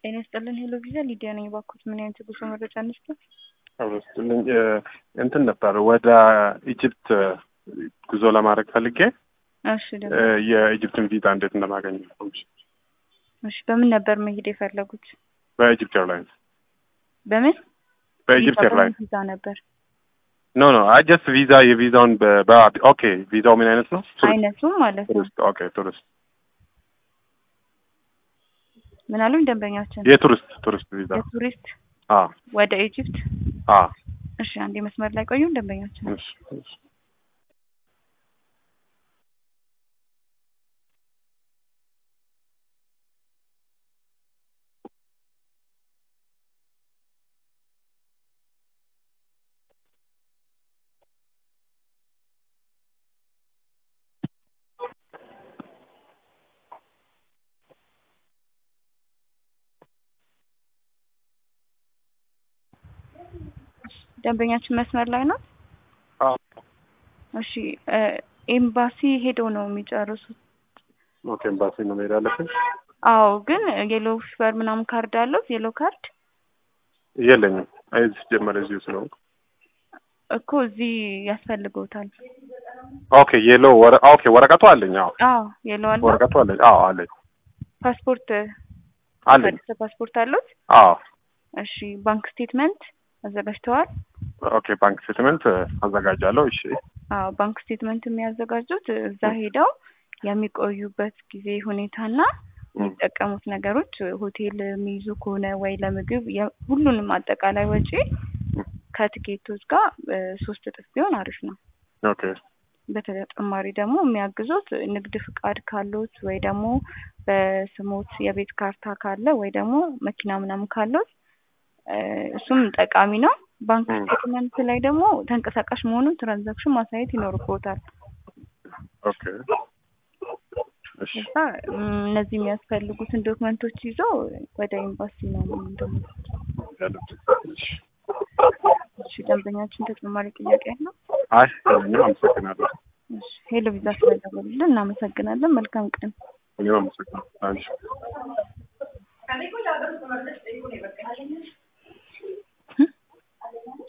ጤና ይስጥልን ሄሎ ቪዛ ሊዲያ ነኝ። እባክዎት ምን አይነት የጉዞ መረጃ እንስጥ? አብረስልኝ እንትን ነበር ወደ ኢጅፕት ጉዞ ለማድረግ ፈልጌ እሺ ደግሞ የኢጅፕትን ቪዛ እንዴት እንደማገኝ እሺ በምን ነበር መሄድ የፈለጉት? በኢጅፕት ኤርላይንስ በምን በኢጅፕት ቪዛ ኤርላይንስ በምን ቪዛ ነበር ኖ ኖ አይ ጀስት ቪዛ የቪዛውን ኦኬ ቪዛው ምን አይነት ነው? አይነቱ ማለት ነው። ቱሪስት ኦኬ ቱሪስት ምን አሉኝ ደንበኛችን? የቱሪስት ቱሪስት ቪዛ የቱሪስት አ ወደ ኢጅፕት። አ እሺ አንዴ መስመር ላይ ቆዩ ደንበኛችን። እሺ እሺ ደንበኛችን መስመር ላይ ነው። አ እሺ እ ኤምባሲ ሄደው ነው የሚጨርሱት። ኦኬ ኤምባሲ ነው መሄድ ያለብን? አዎ ግን የሎ ፊቨር ምናምን ካርድ አለው የሎ ካርድ የለኝም። አይ ሲጀመር እዚሁ ስለሆንኩ እኮ እዚህ ያስፈልገውታል። ኦኬ የሎ ወረ ኦኬ ወረቀቱ አለኝ። አዎ አዎ የሎ አለ። ወረቀቱ አለኝ። አዎ አለኝ ፓስፖርት አለኝ። አዲስ ፓስፖርት አሉት? አዎ እሺ ባንክ ስቴትመንት አዘጋጅተዋል? ኦኬ ባንክ ስቴትመንት አዘጋጃለሁ። እሺ አዎ ባንክ ስቴትመንት የሚያዘጋጁት እዛ ሄደው የሚቆዩበት ጊዜ ሁኔታና የሚጠቀሙት ነገሮች ሆቴል የሚይዙ ከሆነ ወይ ለምግብ የ- ሁሉንም አጠቃላይ ወጪ ከትኬቶች ጋር እ ሶስት እጥፍ ቢሆን አሪፍ ነው። ኦኬ በተጨማሪ ደግሞ የሚያግዙት ንግድ ፍቃድ ካሉት ወይ ደግሞ በስሞት የቤት ካርታ ካለ ወይ ደግሞ መኪና ምናምን ካሉት እ እሱም ጠቃሚ ነው። ባንክ ም። ስቴትመንት ላይ ደግሞ ተንቀሳቃሽ መሆኑን ትራንዛክሽን ማሳየት ይኖርብዎታል። ኦኬ እሺ ከዛ ም፣ እነዚህ የሚያስፈልጉትን ዶክመንቶች ይዞ ወደ ኤምባሲ ነው እንደሞ ያለብን። እሺ እሺ ደንበኛችን ተጨማሪ ጥያቄ ያለው? አይ እኔም አመሰግናለሁ። እሺ ሄሎ ቪዛ ስለደወሉልን እናመሰግናለን። መልካም ቀን። እኔም አመሰግናለሁ። አንቺ